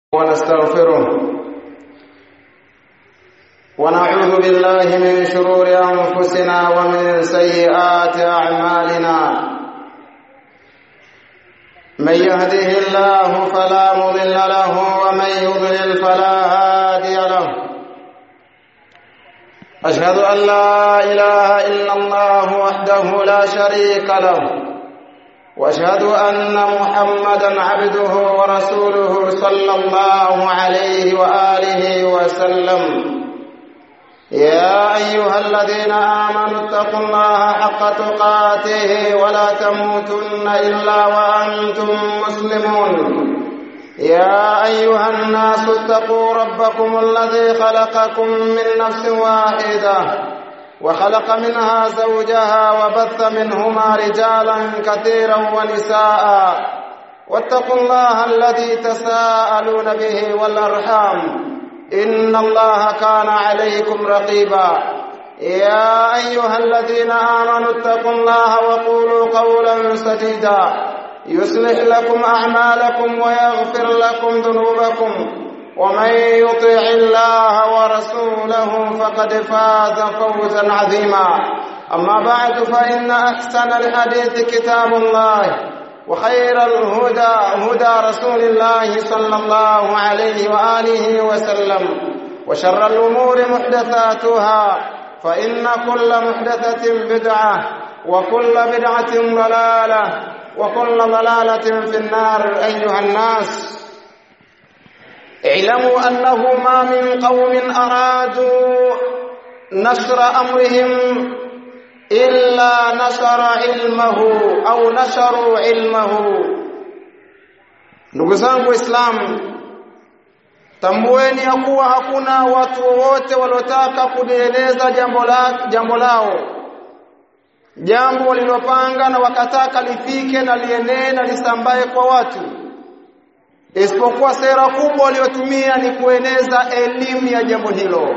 ونستغفره ونعوذ بالله من شرور أنفسنا ومن سيئات أعمالنا من يهده الله فلا مضل له ومن يضلل فلا هادي له أشهد أن لا إله إلا الله وحده لا شريك له واشهد ان محمدا عبده ورسوله صلى الله عليه واله وسلم يا ايها الذين امنوا اتقوا الله حق تقاته ولا تموتن الا وانتم مسلمون يا ايها الناس اتقوا ربكم الذي خلقكم من نفس واحده وخلق منها زوجها وبث منهما رجالا كثيرا ونساء واتقوا الله الذي تساءلون به والارحام ان الله كان عليكم رقيبا يا ايها الذين امنوا اتقوا الله وقولوا قولا سديدا يصلح لكم اعمالكم ويغفر لكم ذنوبكم ومن يطع الله ورسوله فقد فاز فوزا عظيما اما بعد فان احسن الحديث كتاب الله وخير الهدى هدى رسول الله صلى الله عليه واله وسلم وشر الامور محدثاتها فان كل محدثه بدعه وكل بدعه ضلاله وكل ضلاله في النار ايها الناس اعلموا انه ما من قوم ارادوا نشر امرهم الا نشر علمه au nasharu ilmahu ndugu zangu waislamu tambueni ya kuwa hakuna watu wowote waliotaka kulieleza jambo la jambo lao jambo walilopanga na wakataka lifike na lienee na lisambae kwa watu isipokuwa sera kubwa waliotumia ni kueneza elimu ya jambo hilo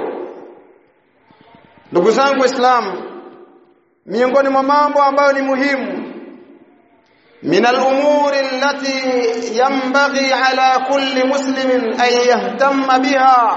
ndugu zangu waislamu miongoni mwa mambo ambayo ni muhimu من الأمور التي ينبغي على كل مسلم أن يهتم بها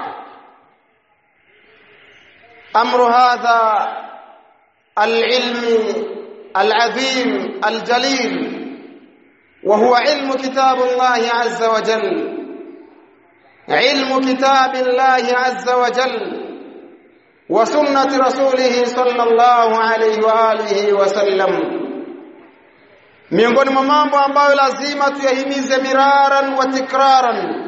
أمر هذا العلم العظيم الجليل وهو علم كتاب الله عز وجل علم كتاب الله عز وجل وسنة رسوله صلى الله عليه وآله وسلم miongoni mwa mambo ambayo lazima tuyahimize miraran wa tikraran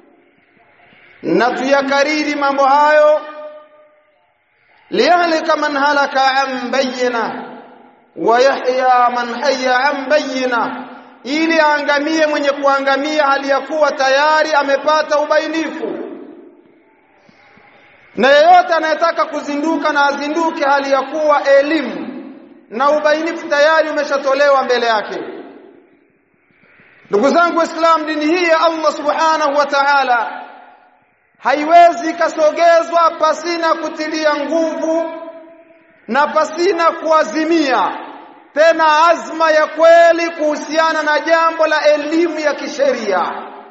na tuyakariri mambo hayo liyahlika man halaka an bayyina wa yahya man hayya an bayyina ili aangamie mwenye kuangamia hali ya kuwa tayari amepata ubainifu na yeyote anayetaka kuzinduka na azinduke hali ya kuwa elimu na ubainifu tayari umeshatolewa mbele yake ndugu zangu waislamu dini hii ya Allah subhanahu wa ta'ala haiwezi kasogezwa pasina kutilia nguvu na pasina kuazimia tena azma ya kweli kuhusiana na jambo la elimu ya kisheria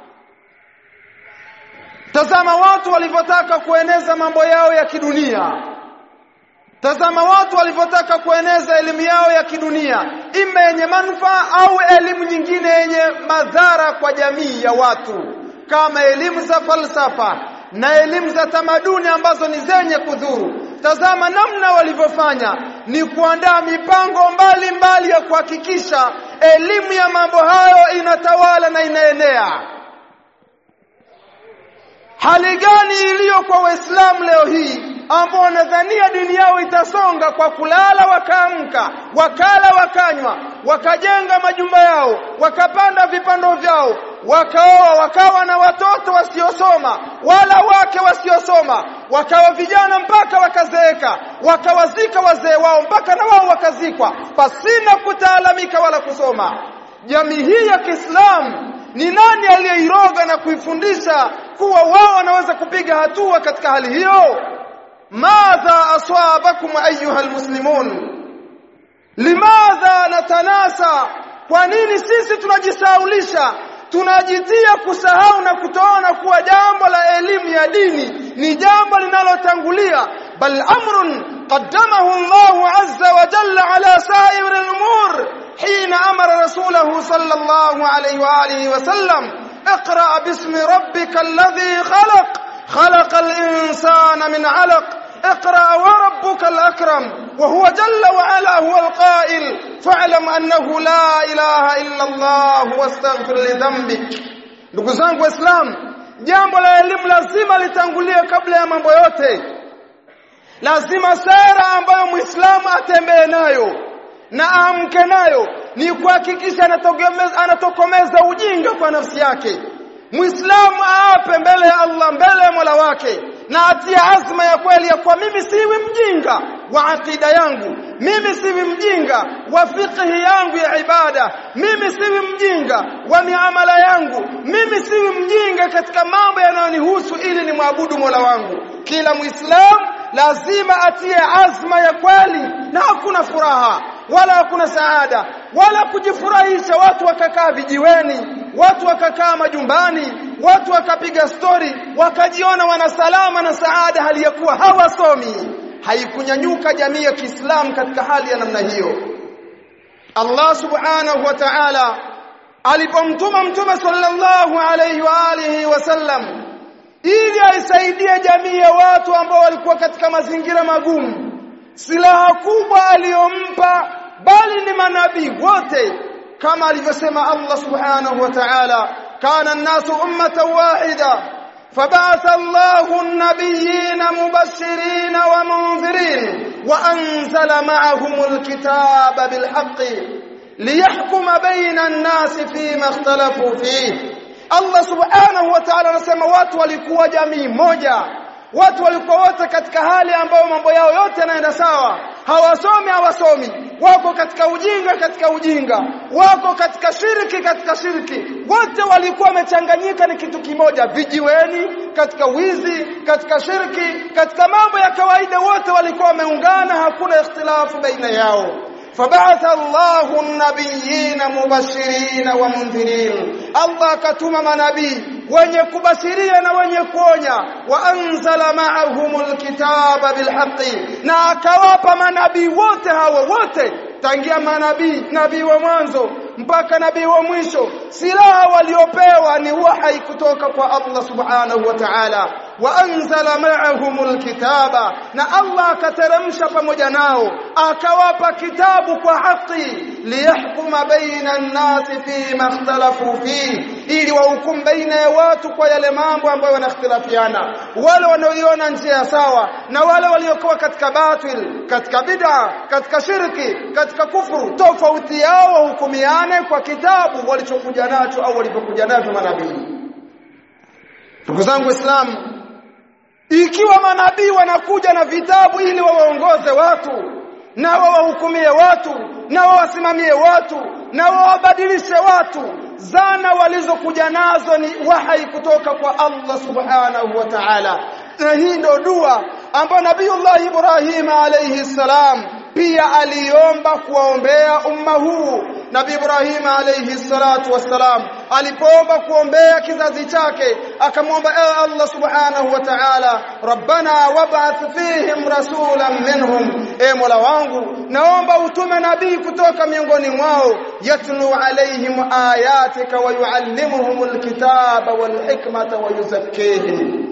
tazama watu walivyotaka kueneza mambo yao ya kidunia tazama watu walivyotaka kueneza elimu yao ya kidunia ima yenye manufaa au elimu nyingine yenye madhara kwa jamii ya watu kama elimu za falsafa na elimu za tamaduni ambazo ni zenye kudhuru tazama namna walivyofanya ni kuandaa mipango mbalimbali mbali ya kuhakikisha elimu ya mambo hayo inatawala na inaenea hali gani iliyo kwa waislamu leo hii ambao wanadhania dini yao itasonga kwa kulala wakaamka wakala wakanywa wakajenga majumba yao wakapanda vipando vyao wakaoa wakawa na watoto wasiosoma wala wake wasiosoma wakawa vijana mpaka wakazeeka wakawazika wazee wao mpaka na wao wakazikwa pasina kutaalamika wala kusoma jamii hii ya Kiislamu ni nani aliyeiroga na kuifundisha kuwa wao wanaweza kupiga hatua katika hali hiyo madha aswabakum ayuha almuslimun limadha natanasa kwa nini sisi tunajisaulisha tunajitia kusahau na kutoona kuwa jambo la elimu ya dini ni jambo linalotangulia bal amrun qaddamahu Allahu azza wa jalla ala sa'ir al-umur hina amara rasulahu sallallahu alayhi wa alihi wa sallam اقرأ باسم ربك الذي خلق خلق الإنسان من علق اقرأ وربك الأكرم وهو جل وعلا هو القائل فاعلم أنه لا إله إلا الله واستغفر لذنبك ndugu zangu waislamu jambo la elimu lazima litangulie kabla ya mambo yote lazima sera ambayo muislamu atembee nayo na aamke nayo ni kuhakikisha anatokomeza ujinga kwa nafsi yake muislamu aape mbele ya Allah mbele ya Mola wake na atia azma ya kweli ya kwa mimi siwi mjinga wa akida yangu mimi siwi mjinga wa fiqhi yangu ya ibada mimi siwi mjinga wa miamala yangu mimi siwi mjinga katika mambo yanayonihusu ili nimwabudu Mola wangu kila muislamu lazima atie azma ya kweli na hakuna furaha wala hakuna saada wala kujifurahisha watu wakakaa vijiweni watu wakakaa majumbani watu wakapiga stori wakajiona wana salama na saada hali ya kuwa hawasomi haikunyanyuka jamii ya Kiislamu katika hali ya namna hiyo Allah subhanahu wa ta'ala alipomtuma mtume sallallahu alayhi wa alihi wasallam ili aisaidie jamii ya watu ambao walikuwa katika mazingira magumu silaha kubwa aliyompa bali ni manabii wote kama alivyosema Allah subhanahu wa ta'ala kana an-nasu ummatan wahida فبعث الله النبيين مبشرين ومنذرين وأنزل معهم الكتاب بالحق ليحكم بين الناس فيما اختلفوا فيه Allah subhanahu wa ta'ala anasema watu walikuwa jamii moja watu walikuwa wote katika hali ambayo mambo yao yote yanaenda sawa hawasomi hawasomi wako katika ujinga katika ujinga wako katika shiriki katika shiriki wote walikuwa wamechanganyika ni kitu kimoja vijiweni katika wizi katika shirki katika mambo ya kawaida wote walikuwa wameungana hakuna ikhtilafu baina yao فبعث الله النبيين مبشرين ومنذرين الله كتم منبي wenye kubashiria na wenye kuonya wa anzala ma'ahumul kitaba bilhaqqi na akawapa manabii wote hawa wote tangia manabii nabii wa mwanzo mpaka nabii wa mwisho silaha waliopewa ni wahai kutoka kwa Allah subhanahu wa ta'ala wa anzala ma'ahumul kitaba na Allah akateremsha pamoja nao akawapa kitabu kwa haki liyahkuma baina an-nasi fi ma ikhtalafu fi ili wahukumu baina ya watu kwa yale mambo ambayo wanakhtilafiana wale wanaoiona njia sawa na wale waliokuwa katika batil katika bid'a katika shirki katika kufuru tofauti yao wahukumiane kwa kitabu walichokuja nacho au walipokuja navyo manabii ndugu zangu waislamu ikiwa manabii wanakuja na vitabu ili wawaongoze watu na wawahukumie watu na wawasimamie watu na wawabadilishe watu zana walizokuja nazo ni wahai kutoka kwa Allah subhanahu wa ta'ala na hii ndio dua ambayo Nabiiullah Ibrahim alayhi salam pia aliomba kuwaombea umma huu Nabii Ibrahim alayhi salatu wassalam alipoomba kuombea kizazi chake akamwomba ewe Allah subhanahu wa ta'ala rabbana wab'ath fihim rasulan minhum e mola wangu naomba utume nabii kutoka miongoni mwao yatlu alaihim ayatika wa yuallimuhum alkitaba walhikmata wa yuzakkihim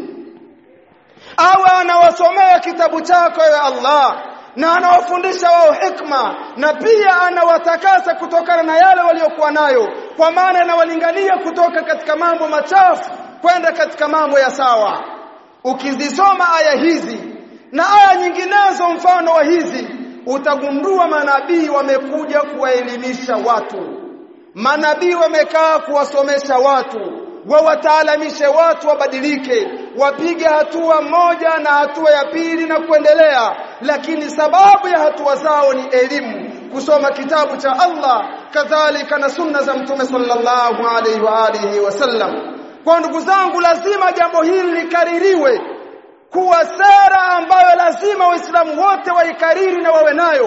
awe anawasomea kitabu chako ewe Allah na anawafundisha wao hikma na pia anawatakasa kutokana na yale waliokuwa nayo kwa maana anawalingania kutoka katika mambo machafu kwenda katika mambo ya sawa ukizisoma aya hizi na aya nyinginezo mfano wa hizi utagundua manabii wamekuja kuwaelimisha watu manabii wamekaa kuwasomesha watu wawataalamishe watu wabadilike wapige hatua moja na hatua ya pili na kuendelea lakini sababu ya hatua zao ni elimu kusoma kitabu cha Allah kadhalika na sunna za mtume sallallahu alaihi wa alihi wasallam kwa ndugu zangu lazima jambo hili likaririwe kuwa sera ambayo lazima waislamu wote waikariri na wawe nayo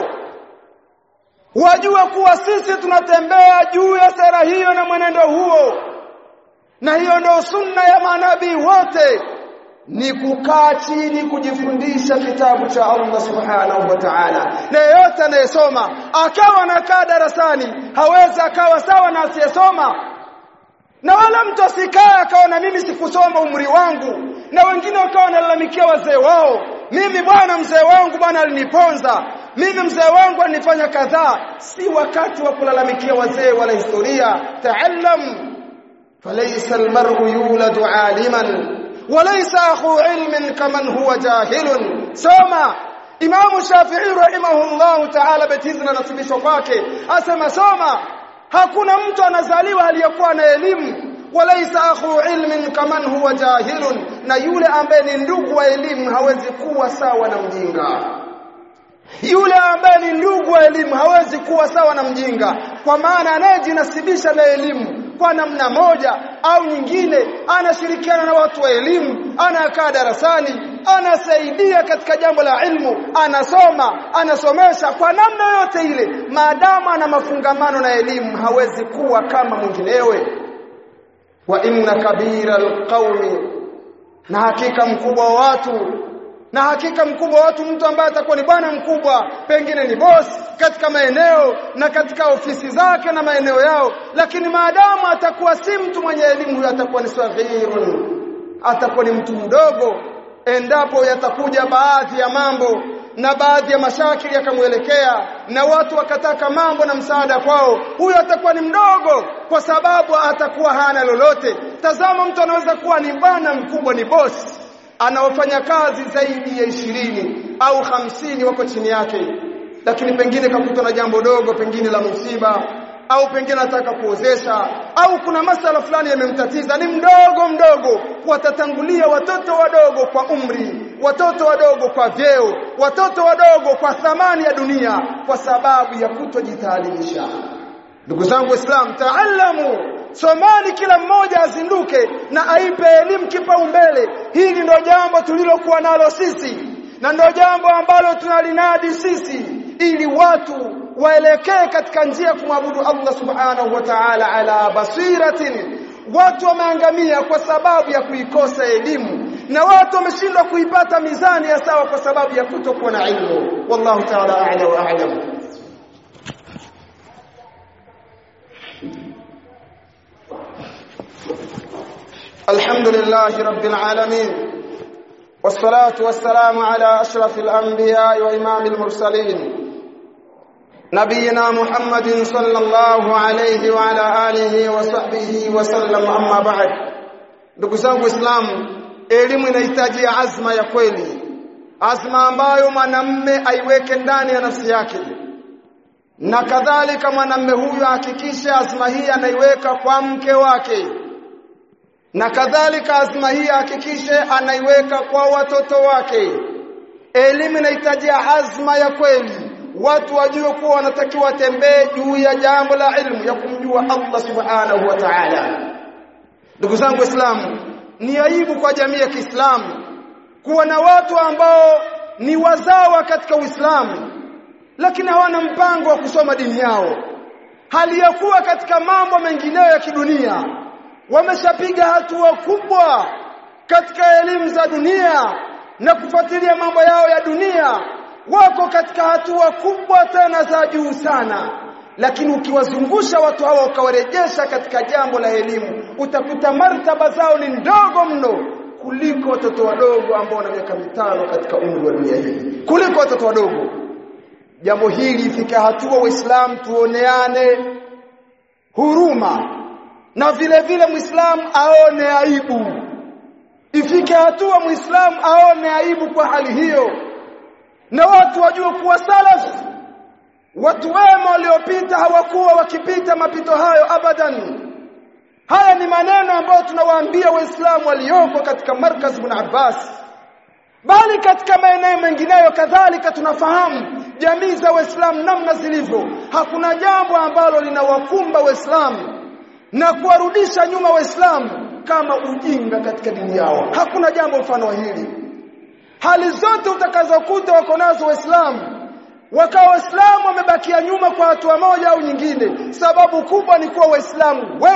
wajue kuwa sisi tunatembea juu ya sera hiyo na mwenendo huo na hiyo ndio sunna ya manabii wote ni kukaa chini kujifundisha kitabu cha Allah subhanahu wa ta'ala na yeyote anayesoma akawa anakaa darasani hawezi akawa sawa na asiyesoma na wala mtu asikaa akaona mimi sikusoma umri wangu na wengine wakawa wanalalamikia wazee wao mimi bwana mzee wangu bwana aliniponza mimi mzee wangu alinifanya kadhaa si wakati wa kulalamikia wazee wala historia taallam falaysa almar'u yuladu aliman walaysa akhu ilmin kaman huwa jahilun soma Imam Shafi'i rahimahullahu ta'ala betizi na nasibishwa kwake asema soma hakuna mtu anazaliwa aliyekuwa na elimu walaysa akhu ilmin kaman huwa jahilun na yule ambaye ni ndugu wa elimu hawezi kuwa sawa na mjinga yule ambaye ni ndugu wa elimu hawezi kuwa sawa na mjinga kwa maana anayejinasibisha na elimu kwa namna moja au nyingine anashirikiana na watu wa elimu anakaa darasani anasaidia katika jambo la ilmu anasoma anasomesha kwa namna yote ile maadamu ana mafungamano na elimu hawezi kuwa kama mwinginewe wa inna kabira alqaumi na hakika mkubwa wa watu na hakika mkubwa wa watu mtu ambaye atakuwa ni bwana mkubwa pengine ni boss katika maeneo na katika ofisi zake na maeneo yao lakini maadamu atakuwa si mtu mwenye elimu huyo atakuwa ni saghirun atakuwa ni mtu mdogo endapo yatakuja baadhi ya mambo na baadhi ya mashakili yakamwelekea na watu wakataka mambo na msaada kwao huyo atakuwa ni mdogo kwa sababu atakuwa hana lolote tazama mtu anaweza kuwa ni bwana mkubwa ni boss anaofanya kazi zaidi ya ishirini au hamsini wako chini yake lakini pengine kakutwa na jambo dogo pengine la msiba au pengine anataka kuozesha au kuna masala fulani yamemtatiza ni mdogo mdogo watatangulia watoto wadogo kwa umri watoto wadogo kwa vyeo watoto wadogo kwa thamani ya dunia kwa sababu ya kutojitaalimisha ndugu zangu waislamu taalamu somani kila mmoja azinduke na aipe elimu kipaumbele hili ndio jambo tulilokuwa nalo sisi na ndio jambo ambalo tunalinadi sisi ili watu waelekee katika njia kumwabudu Allah subhanahu wa ta'ala ala basiratin watu wameangamia kwa sababu ya kuikosa elimu na watu wameshindwa kuipata mizani ya sawa kwa sababu ya kutokuwa na ilmu wallahu ta'ala a'la wa a'lam الحمد لله رب العالمين والصلاة والسلام على أشرف الأنبياء وإمام المرسلين نبينا محمد صلى الله عليه وعلى آله وصحبه وسلم أما بعد ndugu zangu waislamu elimu inahitaji azma ya kweli azma ambayo mwanamme aiweke ndani ya nafsi yake na kadhalika mwanamme huyu ahakikishe azma hii anaiweka kwa mke wake na kadhalika azma hii ahakikishe anaiweka kwa watoto wake elimu inahitaji azma ya kweli watu wajue kuwa wanatakiwa watembee juu ya jambo la ilmu ya kumjua Allah subhanahu wa ta'ala ndugu zangu waislamu ni aibu kwa jamii ya Kiislamu kuwa na watu ambao ni wazawa katika Uislamu lakini hawana mpango wa kusoma dini yao hali ya kuwa katika mambo mengineyo ya kidunia wameshapiga hatua kubwa katika elimu za dunia na kufuatilia mambo yao ya dunia wako katika hatua kubwa tena za juu sana lakini ukiwazungusha watu hawa ukawarejesha katika jambo la elimu utakuta martaba zao ni ndogo mno kuliko watoto wadogo ambao wana miaka mitano katika umri wa dunia hii kuliko watoto wadogo jambo hili ifika hatua waislamu tuoneane huruma na vile vile muislamu aone aibu ifike hatua muislamu aone aibu kwa hali hiyo na watu wajue kuwa salaf watu wema waliopita hawakuwa wakipita mapito hayo abadan haya ni maneno ambayo tunawaambia waislamu walioko katika markaz ibn Abbas bali katika maeneo mengineyo kadhalika tunafahamu jamii za waislamu namna zilivyo hakuna jambo ambalo linawakumba waislamu na kuwarudisha nyuma waislamu kama ujinga katika dini yao hakuna jambo mfano wa hili hali zote utakazokuta wako nazo waislamu wakawa waislamu wamebakia nyuma kwa hatua moja au nyingine sababu kubwa ni kuwa waislamu wengi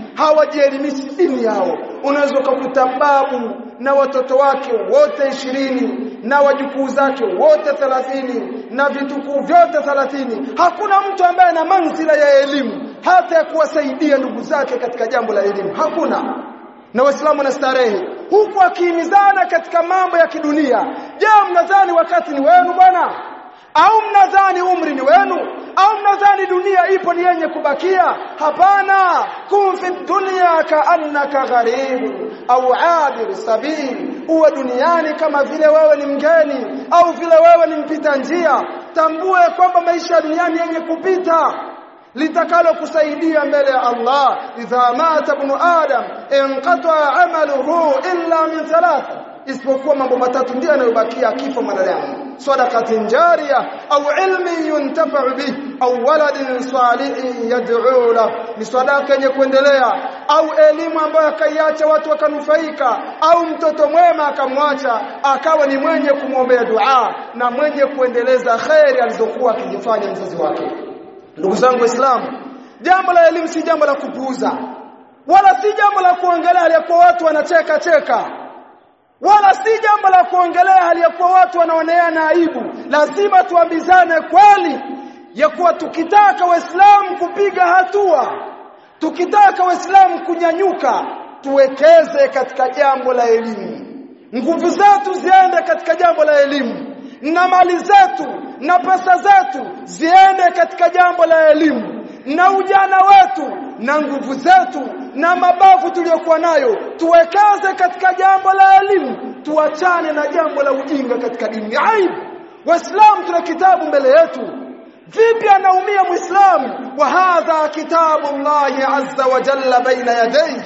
hawajielimishi dini yao unaweza kukuta babu na watoto wake wote ishirini na wajukuu zake wote thelathini na vitukuu vyote thelathini hakuna mtu ambaye ana manzila ya elimu hata ya kuwasaidia ndugu zake katika jambo la elimu hakuna na waislamu na starehe huku akihimizana katika mambo ya kidunia je mnadhani wakati ni wenu bwana au mnadhani umri ni wenu au mnadhani dunia ipo ni yenye kubakia hapana kun fi dunya kaannaka gharib au abir sabil uwe duniani kama vile wewe ni mgeni au vile wewe ni mpita njia tambue kwamba maisha ya duniani yenye kupita litakalo kusaidia mbele ya Allah idha mata ibn adam inqata amaluhu illa min thalatha isipokuwa mambo matatu ndiyo yanayobakia kifo mwanadamu sadaqatin jariya au ilmi yuntafa'u bih au waladin salihin yad'u la ni sadaka yenye kuendelea au elimu ambayo akaiacha watu wakanufaika au mtoto mwema akamwacha akawa ni mwenye kumwombea dua na mwenye kuendeleza khairi alizokuwa akizifanya mzazi wake ndugu zangu waislamu jambo la elimu si jambo la kupuuza wala si jambo la kuongelea aliyakuwa watu wanacheka cheka wala si jambo la kuongelea hali ya kuwa watu wanaoneana aibu lazima tuambizane kweli ya kuwa tukitaka waislamu kupiga hatua tukitaka waislamu kunyanyuka tuwekeze katika jambo la elimu nguvu zetu ziende katika jambo la elimu na mali zetu na pesa zetu ziende katika jambo la elimu na ujana wetu na nguvu zetu na mabavu tuliyokuwa nayo tuwekeze katika jambo la elimu tuachane na jambo la ujinga katika dini aibu waislamu tuna kitabu mbele yetu vipi anaumia muislamu wa hadha kitabu llahi azza wa jalla baina yadayhi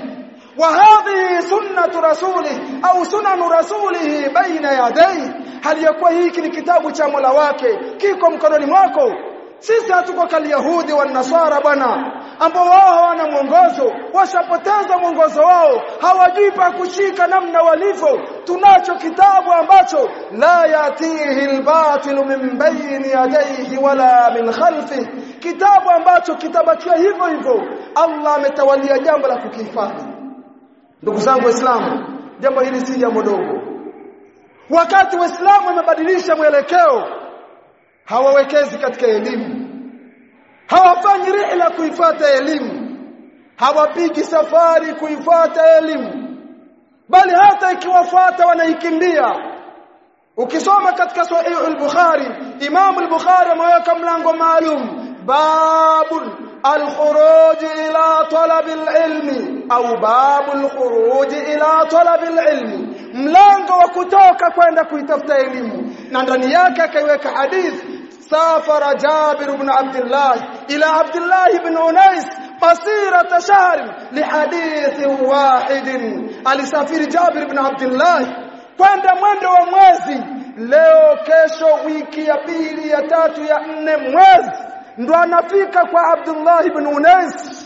وهذه سنة رسوله أو سنن رسوله بين يديه hali yakuwa hiki ni kitabu cha Mola wake kiko mkononi mwako sisi hatuko kali yahudi wa nasara bwana ambao wao hawana mwongozo washapoteza mwongozo wao hawajui pa kushika namna walivyo tunacho kitabu ambacho la yatihi albatilu min bayni yadayhi wala min khalfi kitabu ambacho kitabakia hivyo hivyo Allah ametawalia jambo la kukihifadhi ndugu zangu waislamu jambo hili si jambo dogo wakati waislamu wamebadilisha mwelekeo hawawekezi katika elimu hawafanyi rihla kuifata elimu hawapigi safari kuifata elimu bali hata ikiwafuata wanaikimbia ukisoma katika sahih al-bukhari imam al-bukhari ameweka mlango maalum babul الخروج إلى طلب العلم أو باب الخروج إلى طلب العلم mlango wa kutoka kwenda kuitafuta elimu na ndani yake akaiweka hadith safara Jabir ibn Abdullah ila Abdullah ibn Unais masirata shahr lihadith wahid alisafiri Jabir ibn Abdullah kwenda mwendo wa mwezi leo kesho wiki ya pili ya tatu ya nne mwezi ndo anafika kwa Abdullah ibn Unais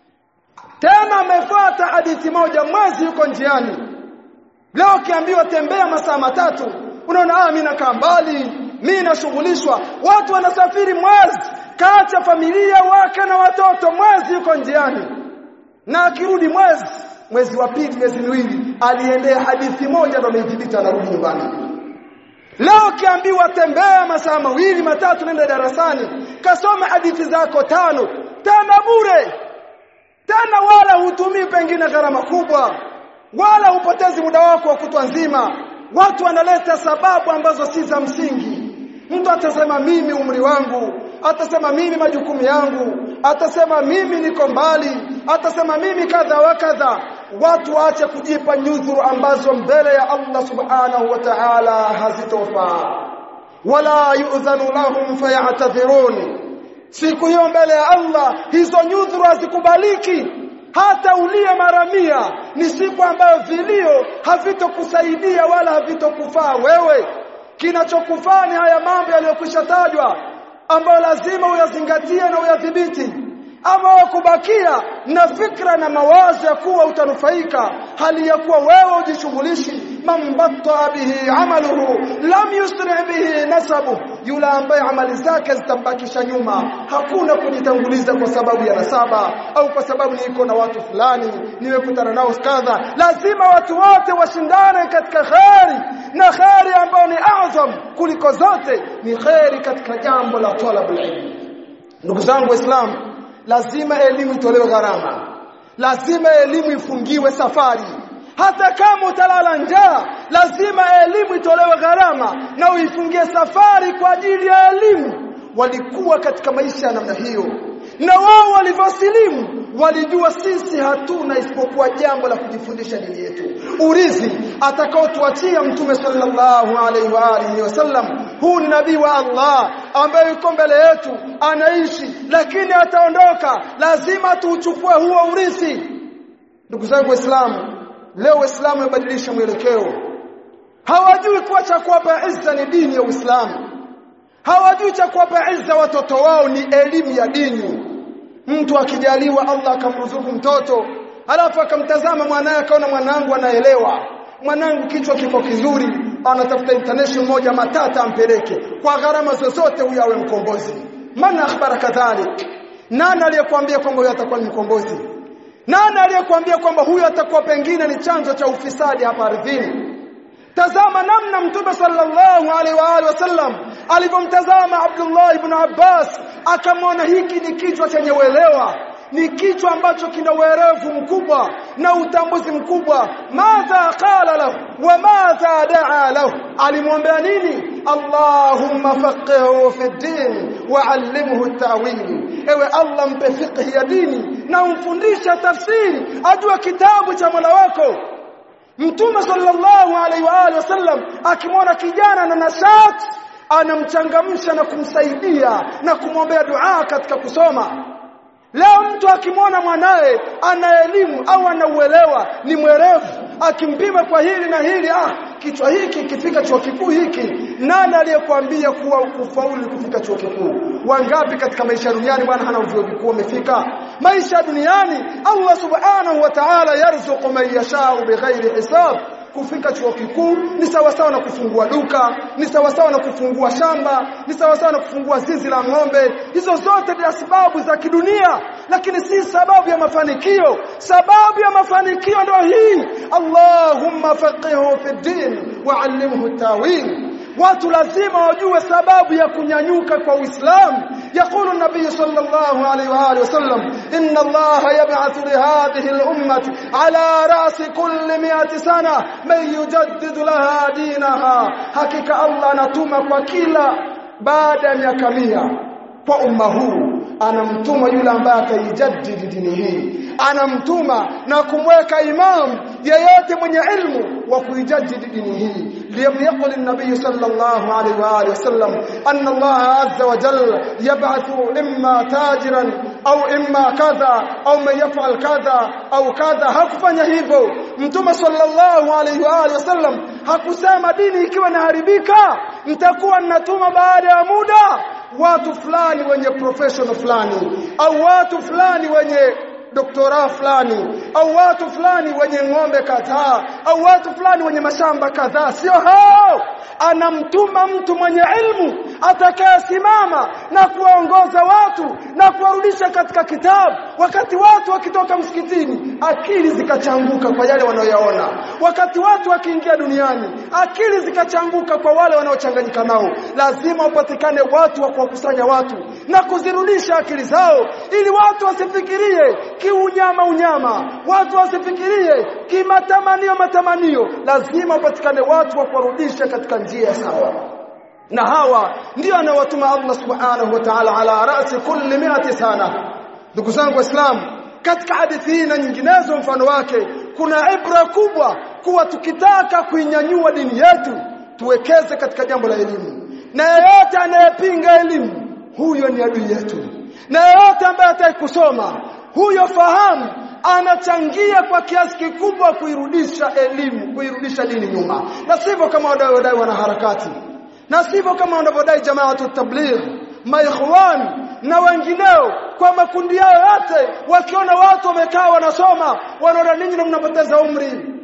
tena amefuata hadithi moja mwezi yuko njiani leo kiambiwa tembea masaa matatu unaona ah mimi nakaa mbali mimi nashughulishwa watu wanasafiri mwezi kaacha familia wake na watoto mwezi yuko njiani na akirudi mwezi mwezi wa pili miezi miwili aliendea hadithi moja ndo ameithibiti anarudi nyumbani Leo ukiambiwa tembea masaa mawili matatu nenda darasani kasome hadithi zako tano tena bure tena wala hutumii pengine gharama kubwa wala hupotezi muda wako wa kutwa nzima watu wanaleta sababu ambazo si za msingi mtu atasema mimi umri wangu atasema mimi majukumu yangu atasema mimi niko mbali atasema mimi kadha wa kadha watu waache kujipa nyudhuru ambazo mbele ya Allah subhanahu wa ta'ala hazitofaa wala yu'dhanu lahum fayatadhirun siku hiyo mbele ya Allah hizo nyudhuru hazikubaliki hata ulie mara mia ni siku ambayo vilio havitokusaidia wala havitokufaa wewe kinachokufaa ni haya mambo yaliyokwisha tajwa ambayo lazima uyazingatie na uyadhibiti ama kubakia na fikra na mawazo ya kuwa utanufaika hali ya kuwa wewe ujishughulishi man batta bihi amaluhu lam yusri bihi nasabu yule ambaye amali zake zitambakisha nyuma hakuna kujitanguliza kwa sababu ya nasaba au kwa sababu niko na watu fulani nimekutana nao kadha lazima watu wote washindane katika kheri na kheri ambayo ni azam kuliko zote ni kheri katika jambo la talabul ilm ndugu zangu waislamu lazima elimu itolewe gharama lazima elimu ifungiwe safari hata kama utalala njaa lazima elimu itolewe gharama na uifungie safari kwa ajili ya elimu walikuwa katika maisha ya namna hiyo na wao walivyosilimu walijua sisi hatuna isipokuwa jambo la kujifundisha dini yetu urithi atakaotuachia mtume sallallahu alaihi wa alihi wasallam huu ni nabii wa Allah ambaye yuko mbele yetu anaishi lakini ataondoka lazima tuuchukue huo urithi ndugu zangu waislamu leo waislamu wamebadilisha mwelekeo hawajui kuwa cha kuwapa izza ni dini ya Uislamu hawajui cha kuwapa izza watoto wao ni elimu ya dini mtu akijaliwa Allah akamruzuku mtoto alafu akamtazama mwanae akaona mwanangu anaelewa mwanangu kichwa kiko kizuri anatafuta international moja matata ampeleke kwa gharama zozote huyo awe mkombozi maana akhbara kadhalik nani aliyekwambia kwamba huyo atakuwa ni mkombozi nani aliyekwambia kwamba huyo atakuwa pengine ni chanzo cha ufisadi hapa ardhini tazama namna mtume sallallahu alaihi wa alihi wasallam alivyomtazama Abdullah ibn Abbas akamwona hiki ni kichwa chenye uelewa ni kichwa ambacho kina uerevu mkubwa na utambuzi mkubwa madha qala lahu wa madha daa lahu alimwambia nini allahumma faqihhu fi din wa allimhu at-ta'wil ewe allah mpe fiqh ya dini na umfundishe tafsiri ajue kitabu cha Mola wako Mtume sallallahu alaihi wa alihi wasallam akimwona kijana na nashat anamchangamsha na kumsaidia na kumwombea dua katika kusoma Leo mtu akimwona mwanae ana elimu au anauelewa ni mwerevu akimpima kwa hili na hili ah kichwa hiki kifika chuo kikuu hiki nani aliyekwambia kuwa kufaulu kufika chuo kikuu wangapi katika maisha duniani bwana hana vyuo vikuu amefika maisha duniani Allah subhanahu wa ta'ala yarzuqu man yasha'u bighairi hisab kufika chuo kikuu ni sawa sawa na kufungua duka ni sawa sawa na kufungua shamba ni sawa sawa na kufungua zizi la ng'ombe hizo zote ni sababu za kidunia lakini si sababu ya mafanikio sababu ya mafanikio ndio hii Allahumma faqihu fi din wa allimhu tawil watu lazima wajue sababu ya kunyanyuka kwa Uislamu يقول النبي صلى الله عليه واله وسلم ان الله يبعث لهذه الامه على راس كل 100 سنه من يجدد لها دينها حقيقه الله anatuma kwa kila baada ya miaka 100 kwa umma huu anamtuma yule ambaye ataijadidi dini hii anamtuma na kumweka imam yeyote mwenye ilmu wa kuijadidi dini hii لم يقل النبي صلى الله عليه واله وسلم ان الله عز وجل يبعث اما تاجرا au imma kadha au man yafal kadha au kadha hakufanya hivyo mtume sallallahu alaihi wa alihi wasallam hakusema dini ikiwa inaharibika mtakuwa ninatuma baada ya muda watu fulani wenye professional fulani au watu fulani wenye doktora fulani au watu fulani wenye ng'ombe kadhaa au watu fulani wenye mashamba kadhaa sio hao anamtuma mtu mwenye ilmu atakayesimama na kuwaongoza watu na kuwarudisha katika kitabu wakati watu wakitoka msikitini akili zikachanguka kwa yale wanayoyaona wakati watu wakiingia duniani akili zikachanguka kwa wale wanaochanganyika nao lazima wapatikane watu wa kuwakusanya watu na kuzirudisha akili zao ili watu wasifikirie kiunyama unyama watu wasifikirie kimatamanio matamanio lazima wapatikane watu wa kuwarudisha katika njia sawa na hawa ndio anawatuma Allah subhanahu wa ta'ala ala rasi kulli mi'ati sana ndugu zangu waislamu katika hadithi hii na nyinginezo mfano wake kuna ibra kubwa kuwa tukitaka kuinyanyua dini yetu tuwekeze katika jambo la elimu na yeyote anayepinga elimu huyo ni adui yetu na yeyote ambaye hataki kusoma huyo fahamu anachangia kwa kiasi kikubwa kuirudisha elimu kuirudisha dini nyuma na sivyo kama wadai wanaharakati na sivyo kama wanavyodai jamaatu tabligh maikhwan na wengineo kwa makundi yao yote wakiona watu wamekaa wanasoma wanaona ninyi na mnapoteza umri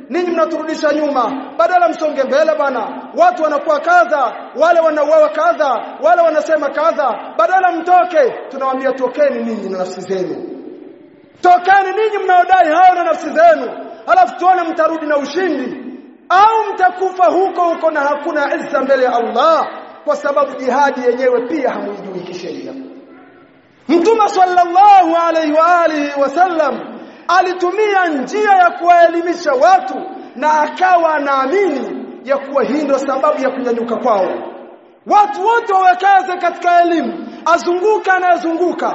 ninyi mnaturudisha nyuma badala msonge mbele bana watu wanakuwa kadha wale wanauawa kadha wale wanasema kadha badala mtoke tunawaambia tokeni ninyi na nafsi zenu tokeni ninyi mnaodai hao na nafsi zenu alafu tuone mtarudi na ushindi au mtakufa huko huko na hakuna izza mbele ya Allah kwa sababu jihadi yenyewe pia hamuijui kisheria Mtume sallallahu alaihi wa alihi wasallam alitumia njia ya kuwaelimisha watu na akawa anaamini ya kuwa hii ndio sababu ya kunyanyuka kwao watu wote wawekaze katika elimu azunguka anayezunguka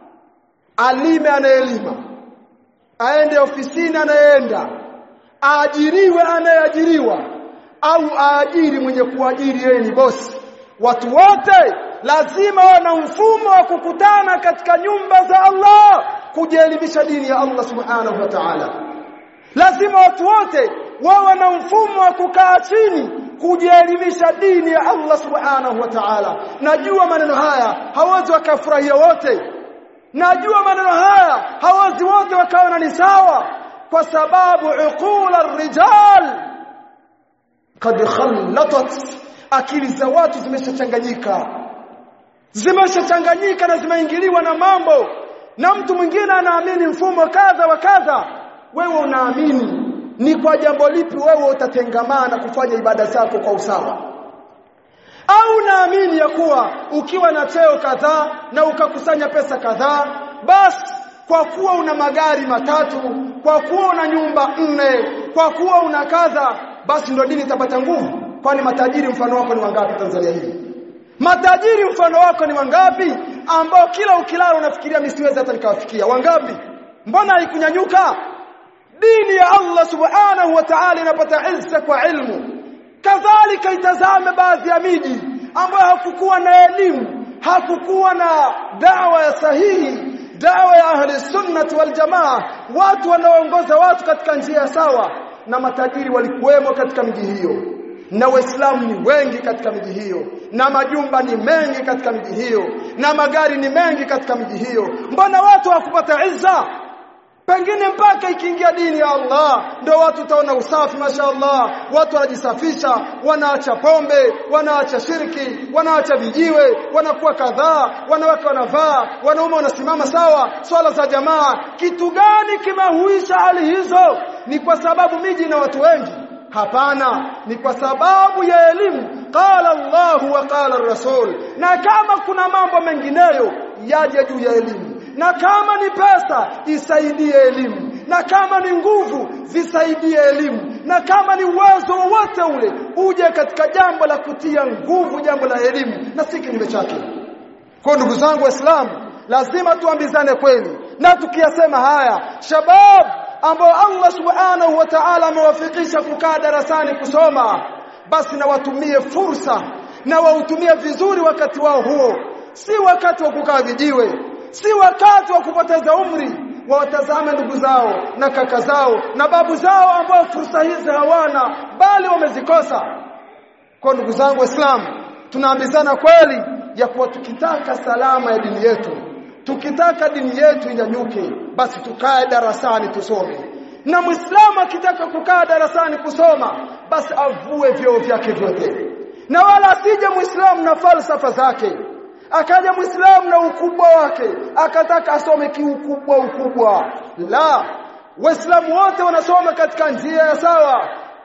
alime anayeelima aende ofisini anayeenda aajiriwe anayeajiriwa au aajiri mwenye kuajiri yeye ni bosi watu wote lazima wawe na mfumo wa kukutana katika nyumba za Allah kujielimisha dini ya Allah subhanahu wa ta'ala lazima watu wote wawe na mfumo wa kukaa chini kujielimisha dini ya Allah subhanahu wa ta'ala najua maneno haya hawezi wakafurahia wote najua maneno haya hawezi wote wakaona ni sawa kwa sababu uqula rijal kad khallatat akili za watu zimeshachanganyika zimeshachanganyika na zimeingiliwa na mambo na mtu mwingine anaamini mfumo kadha wa kadha wewe unaamini ni kwa jambo lipi wewe utatengamana kufanya ibada zako kwa usawa au unaamini ya kuwa ukiwa na cheo kadhaa na ukakusanya pesa kadhaa basi kwa kuwa una magari matatu kwa kuwa una nyumba nne kwa kuwa una kadha basi ndio dini itapata nguvu kwani matajiri mfano wako ni wangapi Tanzania hii matajiri mfano wako ni wangapi ambao kila ukilala unafikiria misiwezi hata nikawafikia wangapi mbona haikunyanyuka dini ya Allah subhanahu wa ta'ala inapata izza kwa ilmu kadhalika itazame baadhi ya miji ambayo hakukuwa na elimu hakukuwa na dawa ya sahihi dawa ya ahli sunnati wal jamaa watu wanaoongoza watu katika njia sawa na matajiri walikuwemo katika miji hiyo na waislamu ni wengi katika miji hiyo na majumba ni mengi katika miji hiyo na magari ni mengi katika miji hiyo mbona watu hawakupata izza pengine mpaka ikiingia dini ya Allah ndio watu utaona usafi mashaallah watu wanajisafisha wanaacha pombe wanaacha shirki wanaacha vijiwe wanakuwa kadhaa wanawake wanavaa wanaume wanasimama sawa swala za jamaa kitu gani kimehuisha hali hizo ni kwa sababu miji na watu wengi hapana ni kwa sababu ya elimu qala Allah wa qala rasul na kama kuna mambo mengineyo yaje juu ya elimu na kama ni pesa isaidie elimu na kama ni nguvu zisaidie elimu na kama ni uwezo wowote ule uje katika jambo la kutia nguvu jambo la elimu na si kinyume chake kwa ndugu zangu waislamu lazima tuambizane kweli na tukiyasema haya shabab ambao Allah subhanahu wa ta'ala amewafikisha kukaa darasani kusoma basi na watumie fursa na wautumie vizuri wakati wao huo si wakati wa kukaa vijiwe si wakati wa kupoteza umri wawatazame ndugu zao na kaka zao na babu zao ambao fursa hizi hawana bali wamezikosa kwa ndugu zangu waislamu tunaambizana kweli ya kuwa tukitaka salama ya dini yetu tukitaka dini yetu inyanyuke basi tukae darasani tusome na muislamu akitaka kukaa darasani kusoma basi avue vyoo vyake vyote na wala asije muislamu na falsafa zake akaja muislamu na ukubwa wake akataka asome kiukubwa ukubwa la waislamu wote wanasoma katika njia ya sawa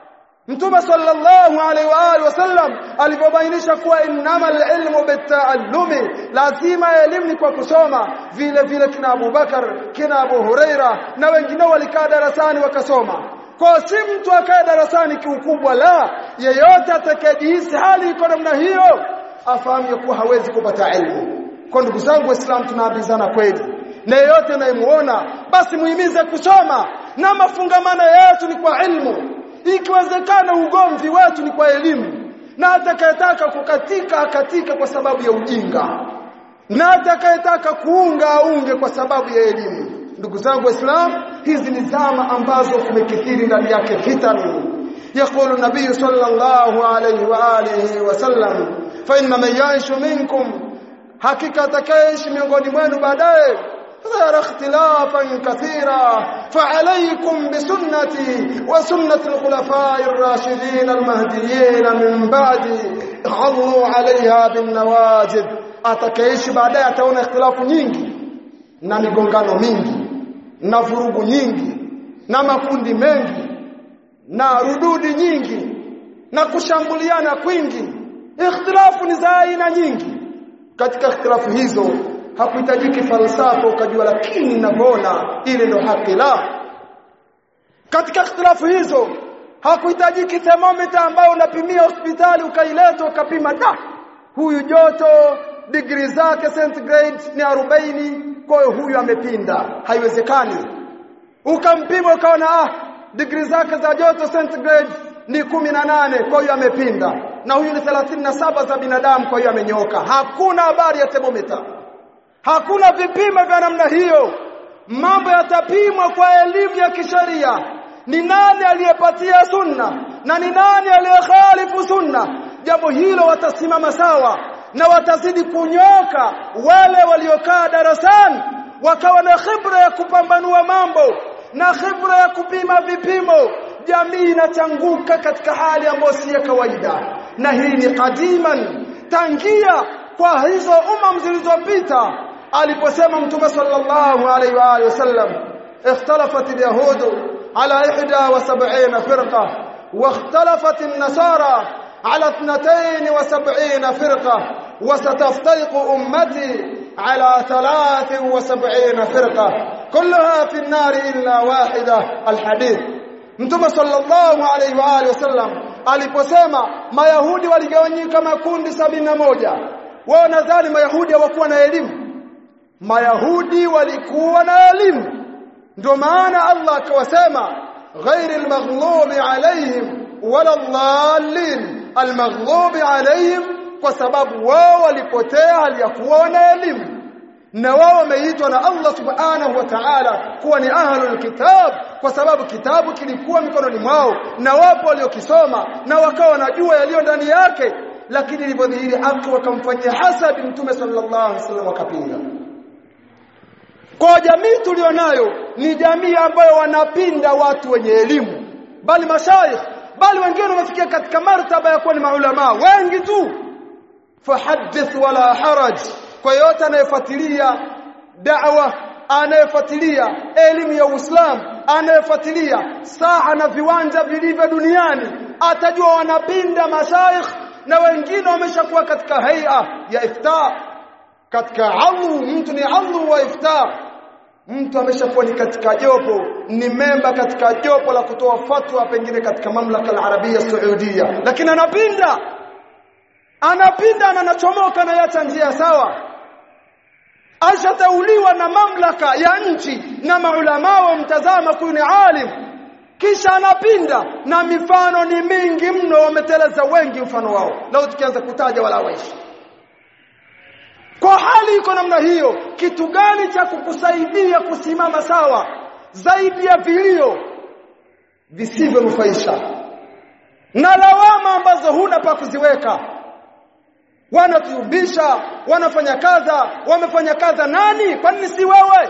Mtume sallallahu alaihi wa alihi wasallam alipobainisha kuwa innamal ilmu bitaallumi lazima elimu ni kwa kusoma vile vile kina Abu Bakar kina Abu Huraira na wengineo walikaa darasani wakasoma kwa si mtu akae darasani kiukubwa la yeyote atakayejihisi hali iko namna hiyo afahamu kuwa hawezi kupata elimu kwa ndugu zangu waislamu tunaambizana kweli na yeyote anayemuona basi muhimize kusoma na mafungamano yetu ni kwa ilmu ikiwezekana ugomvi wetu ni kwa elimu na atakayetaka kukatika akatika kwa sababu ya ujinga na atakayetaka kuunga aunge kwa sababu ya elimu ndugu zangu waislamu hizi ni zama ambazo kumekithiri ndani yake fitani يقول النبي صلى الله عليه واله وسلم فإن من يعيش منكم hakika atakayeishi miongoni mwenu baadaye ظهر اختلافا كثيرا فعليكم بسنتي وسنة الخلفاء الراشدين المهديين من بعدي عضوا عليها بالنواجذ atakaishi baadaye ataona ikhtilafu nyingi na migongano mingi na vurugu nyingi na makundi mengi na rududi nyingi na kushambuliana kwingi ikhtilafu ni za aina nyingi katika ikhtilafu hizo hakuhitajiki falsafa ukajua lakini ninavyoona ile ndo haki la katika ikhtilafu hizo hakuhitajiki thermometer ambayo unapimia hospitali ukaileta ukapima da huyu joto degree zake centigrade ni 40 kwa hiyo huyu amepinda haiwezekani ukampima ukaona ah degree zake za joto centigrade ni 18 kwa hiyo amepinda na huyu ni 37 za binadamu kwa hiyo amenyoka hakuna habari ya thermometer hakuna vipimo vya namna hiyo mambo yatapimwa kwa elimu ya kisheria ni nani aliyepatia sunna na ni nani aliyekhalifu sunna jambo hilo watasimama sawa na watazidi kunyoka wale waliokaa darasani wakawa na khibra ya kupambanua mambo na khibra ya kupima vipimo jamii inachanguka katika hali ambayo si ya kawaida na hii ni kadiman tangia kwa hizo umam zilizopita aliposema mtume sallallahu alaihi wa alihi wasallam اختلفت اليهود على 71 فرقه واختلفت النصارى على 72 فرقه وستفترق امتي على 73 فرقه كلها في النار الا واحده الحديث Mtume sallallahu alaihi wa alihi wasallam aliposema Mayahudi waligawanyika makundi sabini na moja wao nadhani Mayahudi hawakuwa na elimu Mayahudi walikuwa na elimu ndio maana Allah akawasema ghairil maghlubi alaihim wala dhallin almaghlubi alaihim kwa sababu wao walipotea hali ya kuwa wana elimu na wao wameitwa na Allah subhanahu wa ta'ala kuwa ni ahlul kitab kwa sababu kitabu kilikuwa mikononi mwao na wapo waliokisoma na wakawa wanajua yaliyo ndani yake lakini ilipodhihiri haki wakamfanyia hasadi mtume sallallahu alaihi wasallam wakapinga kwa jamii tulionayo ni jamii ambayo wanapinda watu wenye elimu bali mashaikh bali wengine wamefikia katika martaba ya kuwa ni maulama wengi tu fahaddith wala haraj kwa yote anayefuatilia da'wa anayefuatilia elimu ya Uislamu anayefuatilia saa na viwanja vilivyo duniani atajua wanapinda mashaikh na wengine wameshakuwa katika haia ya iftar katika adhu mtu ni adhu wa iftar mtu ameshakuwa ni katika jopo ni memba katika jopo la kutoa fatwa pengine katika mamlaka al-arabia saudia lakini anapinda anapinda na anachomoka na yacha njia sawa ashatauliwa na mamlaka ya nchi na maulama wa mtazama kuyu ni alim kisha anapinda na mifano ni mingi mno wameteleza wengi mfano wao leo tukianza kutaja wala waishi kwa hali iko namna hiyo kitu gani cha kukusaidia kusimama sawa zaidi ya vilio visivyonufaisha na lawama ambazo huna pa kuziweka wanatuubisha wanafanya kadha wamefanya kadha nani kwa nini si wewe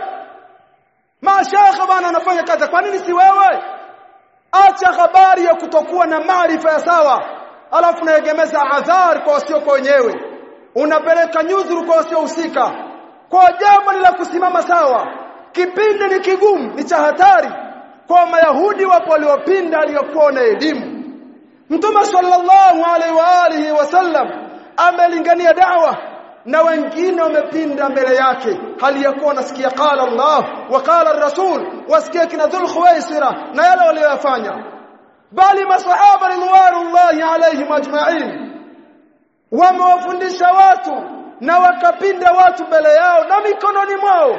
mashaka bana wanafanya kadha kwa nini si wewe acha habari ya kutokuwa na maarifa ya sawa alafu naegemeza adhar kwa wasio kwa wenyewe unapeleka nyudhuru kwa wasiohusika kwa jambo ni la kusimama sawa kipindi ni kigumu ni cha hatari kwa mayahudi wapo waliopinda aliyokuwa na elimu mtume sallallahu alaihi wa alihi wasallam amelingania da'wa na wengine wamepinda mbele yake hali ya kuwa nasikia qala Allah wa qala ar-rasul wasikia kina dhul khuwaisira na yale waliyofanya bali masahaba ridwanullahi alaihim ajma'in wamewafundisha watu na wakapinda watu mbele yao na mikononi mwao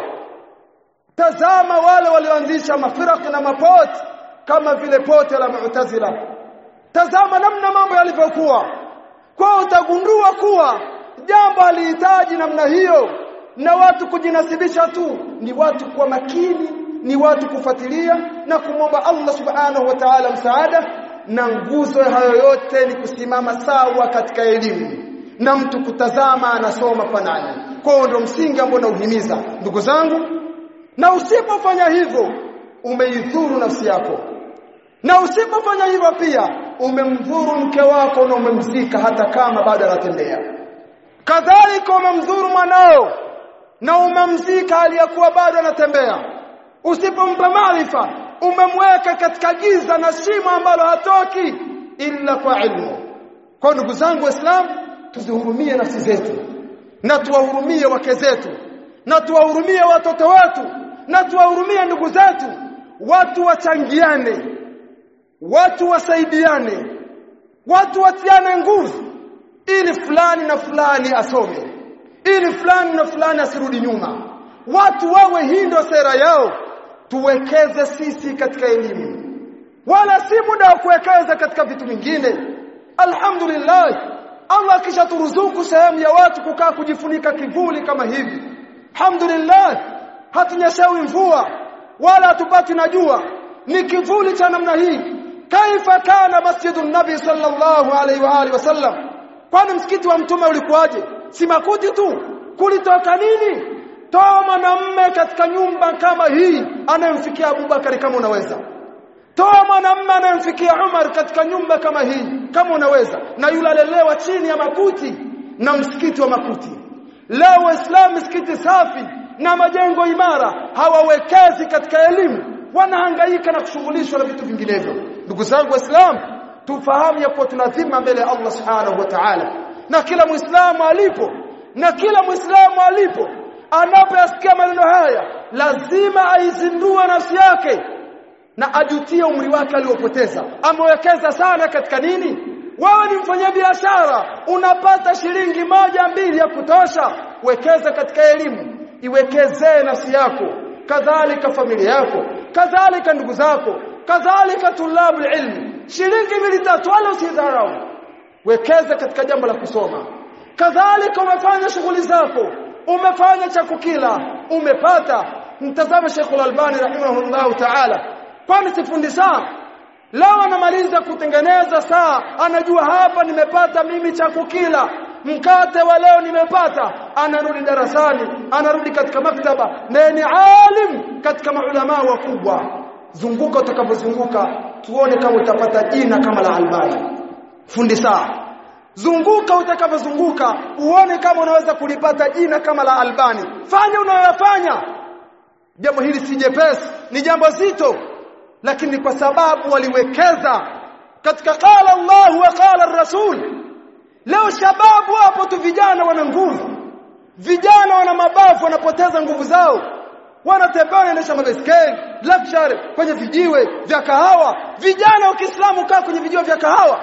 tazama wale walioanzisha mafiraq na mapoti kama vile pote la mu'tazila tazama namna mambo yalivyokuwa kwa utagundua kuwa jambo halihitaji namna hiyo na watu kujinasibisha tu ni watu kwa makini ni watu kufuatilia na kumwomba Allah subhanahu wa ta'ala msaada na nguzo hayo yote ni kusimama sawa katika elimu na mtu kutazama anasoma fanani kwa hiyo ndio msingi ambao nauhimiza ndugu zangu na usipofanya hivyo umeidhuru nafsi yako na usipofanya hivyo pia umemdhuru mke wako na umemzika hata kama bado anatembea kadhalika umemdhuru mwanao na umemzika aliyekuwa bado anatembea usipompa maarifa umemweka katika giza na shimo ambalo hatoki illa kwa ilmu kwa ndugu zangu waislamu tuzihurumie nafsi zetu na tuwahurumie wake zetu na tuwahurumie watoto wetu na tuwahurumie ndugu zetu watu wachangiane watu wasaidiane watu watiane nguvu ili fulani na fulani asome ili fulani na fulani asirudi nyuma watu wawe hii ndio sera yao tuwekeze sisi katika elimu wala si muda wa kuwekeza katika vitu vingine alhamdulillah Allah kisha turuzuku sehemu ya watu kukaa kujifunika kivuli kama hivi alhamdulillah hatunyeshawi mvua wala hatupati na jua ni kivuli cha namna hii kaifa kana masjidun nabi sallallahu alaihi wa alihi wasallam kwani msikiti wa mtume ulikuwaje si makuti tu kulitoka nini toa mwanamme katika nyumba kama hii anayemfikia Abubakari kama unaweza toa mwanamme anayemfikia Umar katika nyumba kama hii kama unaweza na yule alelewa chini ya makuti na msikiti wa makuti leo waislamu msikiti safi na majengo imara hawawekezi katika elimu wanahangaika na kushughulishwa na vitu vinginevyo ndugu zangu waislamu tufahamu ya kuwa tuna dhima mbele ya Allah subhanahu wa ta'ala na kila muislamu alipo na kila muislamu alipo anapoyasikia maneno haya lazima aizindue nafsi yake na ajutie umri wake aliopoteza amewekeza sana katika nini wewe ni mfanyabiashara unapata shilingi moja mbili ya kutosha wekeza katika elimu iwekezee nafsi yako kadhalika familia yako kadhalika ndugu zako kadhalika tulabu ilmi shilingi mbili tatu wala usidharau wekeza katika jambo la kusoma kadhalika umefanya shughuli zako umefanya cha kukila umepata mtazame Sheikh Al-Albani rahimahullahu ta'ala kwani sifundi saa leo anamaliza kutengeneza saa anajua hapa nimepata mimi cha kukila mkate wa leo nimepata anarudi darasani anarudi katika maktaba na ni alim katika maulama wakubwa zunguka utakapozunguka tuone kama utapata jina kama la Albani fundi saa zunguka utakapozunguka uone kama unaweza kulipata jina kama la Albani fanya unayoyafanya jambo hili si jepesi ni jambo zito lakini kwa sababu waliwekeza katika qala Allah wa qala rasul leo shababu hapo tu vijana wana nguvu vijana wana mabavu wanapoteza nguvu zao wanatembea wanaendesha mabaiskeli luxury kwenye vijiwe vya kahawa vijana wa Kiislamu kaa kwenye vijiwe vya kahawa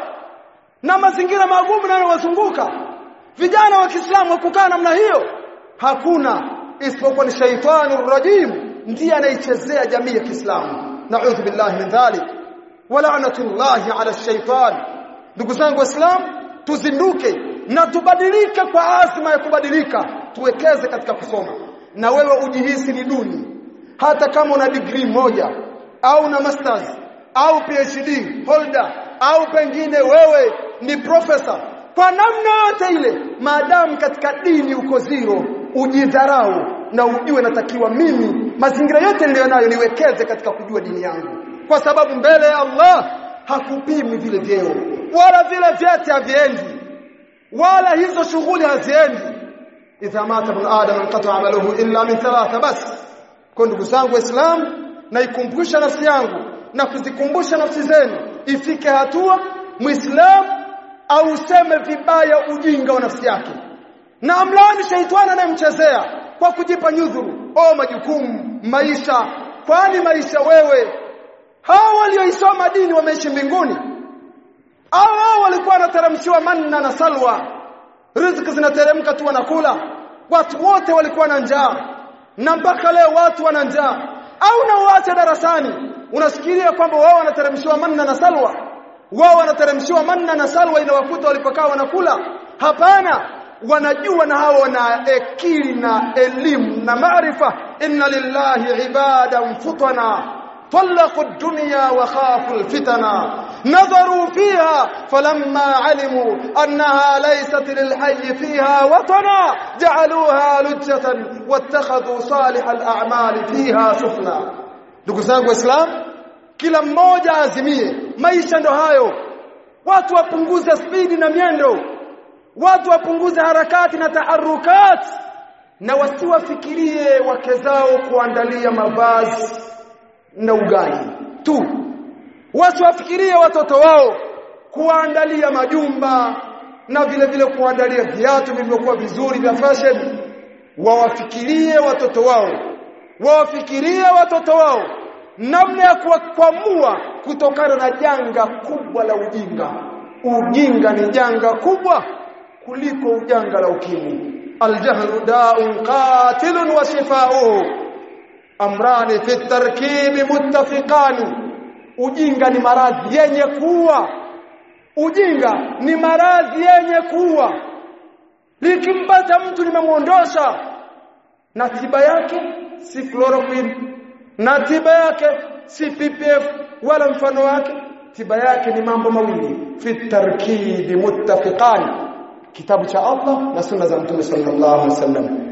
na mazingira magumu yanayowazunguka vijana wa Kiislamu kukaa namna hiyo hakuna isipokuwa ni shaitani rajim ndiye anaichezea jamii ya Kiislamu na'udhu billahi min dhalik wa la'natullahi 'ala ash-shaytan ndugu zangu waislamu tuzinduke na tubadilike kwa azma ya kubadilika tuwekeze katika kusoma na wewe ujihisi ni duni hata kama una degree moja au na masters au PhD holder au pengine wewe ni profesa kwa namna yote ile maadamu katika dini uko zero ujidharau na ujue natakiwa mimi mazingira yote niliyonayo niwekeze katika kujua dini yangu kwa sababu mbele ya Allah hakupimi vile vyeo wala vile vyeti haviendi wala hizo shughuli haziendi idha mata ibn adam anqata amaluhu illa min thalatha bas kwa ndugu zangu waislamu naikumbusha nafsi yangu na kuzikumbusha nafsi zenu ifike hatua muislamu au useme vibaya ujinga wa nafsi yake na amlani shaitani anayemchezea kwa kujipa nyudhuru o majukumu maisha kwani maisha wewe hao walioisoma dini wameishi mbinguni au hao walikuwa wanateremshiwa manna na salwa riziki zinateremka tu wanakula watu wote walikuwa na njaa na mpaka leo watu wana njaa au na uache darasani unasikiria kwamba wao wanateremshiwa manna na salwa wao wanateremshiwa manna na salwa inawakuta walipokaa wanakula hapana wanajua na hao wana akili na elimu na maarifa inna lillahi ibadan futana طلقوا الدنيا وخافوا الفتنا نظروا فيها فلما علموا أنها ليست للحي فيها وطنا جعلوها لجة واتخذوا صالح الأعمال فيها سفنا ndugu zangu waislamu kila mmoja azimie maisha ndo hayo watu wapunguze spidi na miendo watu wapunguze harakati na taharukati na wasiwafikirie wake zao kuandalia mavazi na ugali tu wasiwafikirie watoto wao kuandalia majumba na vile vile kuandalia viatu vilivyokuwa vizuri vya fashion wawafikirie watoto wao wawafikirie watoto wao namna ya kuwakwamua kutokana na janga kubwa la ujinga ujinga ni janga kubwa kuliko ujanga la ukimwi aljahlu da'un qatilun wa shifa'uhu amrani fi tarkibi muttafiqani ujinga ni maradhi yenye kuua ujinga ni maradhi yenye kuua likimpata mtu limemuondosha na tiba yake si chloroquine na tiba yake si PPF wala mfano wake tiba yake ni mambo mawili fi tarkibi muttafiqani kitabu cha Allah na sunna za Mtume sallallahu alaihi wasallam